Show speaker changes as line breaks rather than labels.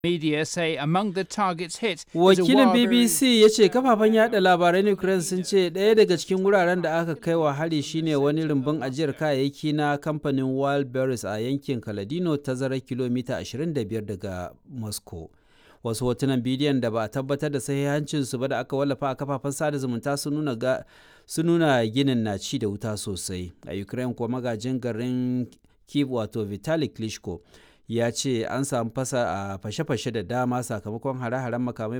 Media say among the targets hit is a
Wakilin
Warburg-
BBC ya ce kafafen yada labaran Ukraine sun ce ɗaya daga cikin wuraren da aka kai wa hari shine wani rumbun ajiyar kayayyaki na kamfanin Wildberries a yankin Kaladino tazarar kilomita 25 daga Moscow. Wasu hotunan bidiyon da ba a tabbatar da sahihancinsu ba da aka wallafa a kafafen sada zumunta sun nuna ga sun nuna ginin na ci da wuta sosai. A Ukraine kuwa magajin garin Kyiv wato Vitali Klitschko ya ce an samu fasa a fashe-fashe da dama sakamakon hare-haren makamai